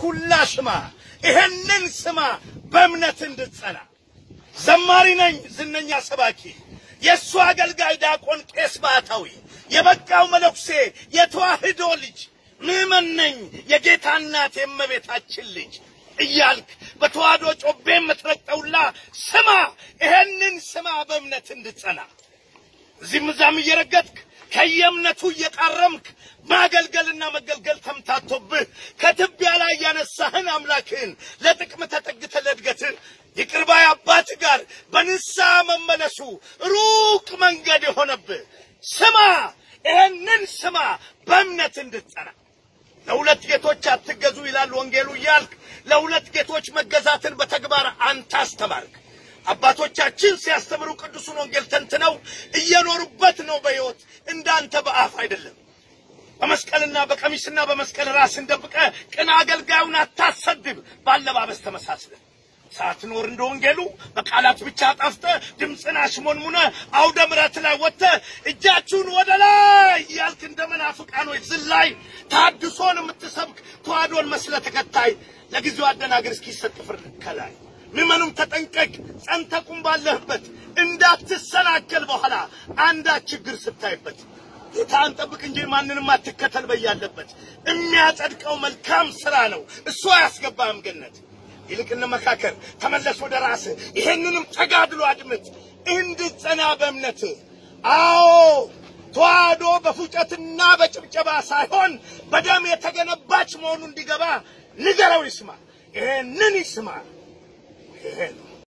ኩላ ስማ፣ ይሄንን ስማ በእምነት እንድትጸና። ዘማሪ ነኝ ዝነኛ ሰባኪ፣ የእሱ አገልጋይ ዲያቆን ቄስ ባህታዊ፣ የበቃው መነኩሴ የተዋህዶ ልጅ ምዕመን ነኝ የጌታ እናት የእመቤታችን ልጅ እያልክ በተዋህዶ ጮቤ የምትረግጠውላ ስማ፣ ይሄንን ስማ በእምነት እንድትጸና እዚህም እዛም እየረገጥክ ከየእምነቱ እየቃረምክ ማገልገልና መገልገል ተምታቶብህ ከትቢያ ላይ ያነሳህን አምላክህን ለጥቅም ተጠግተ ለእድገትህ ይቅር ባይ አባት ጋር በንስሐ መመለሱ ሩቅ መንገድ የሆነብህ ስማ፣ ይሄንን ስማ በእምነት እንድትጸና። ለሁለት ጌቶች አትገዙ ይላል ወንጌሉ እያልክ ለሁለት ጌቶች መገዛትን በተግባር አንተ አስተማርክ። አባቶቻችን ሲያስተምሩ ቅዱሱን ወንጌል ተንትነው እየኖሩበት ነው በሕይወት እንዳንተ በአፍ አይደለም። በመስቀልና በቀሚስና በመስቀል ራስን ደብቀ ቅን አገልጋዩን አታሰድብ፣ ባለባበስ ተመሳስለ ሳትኖር እንደ ወንጌሉ በቃላት ብቻ ጠፍተ ድምፅን አሽሞንሙነ አውደ ምሕረት ላይ ወጥተ እጃችሁን ወደ ላይ እያልክ እንደ መናፍቃኖች ዝላይ ታድሶን የምትሰብክ ተዋህዶን መስለ ተከታይ ለጊዜው አደናግር እስኪሰጥ ፍርድ ከላይ ምዕመኑም ተጠንቀቅ፣ ጸንተ ቁም ባለህበት እንዳትሰናከል በኋላ አንዳች ችግር ስታይበት ጌታን ጠብቅ እንጂ ማንንም አትከተል በያለበት የሚያጸድቀው መልካም ስራ ነው፣ እሱ አያስገባህም ገነት። ይልቅ እንመካከር፣ ተመለስ ወደ ራስህ፣ ይሄንንም ተጋድሎ አድምጥ እንድትጸና በእምነት አዎ ተዋህዶ በፉጨትና በጭብጨባ ሳይሆን በደም የተገነባች መሆኑ እንዲገባ ንገረው፣ ይስማ፣ ይሄንን ይስማ። ይሄ ነው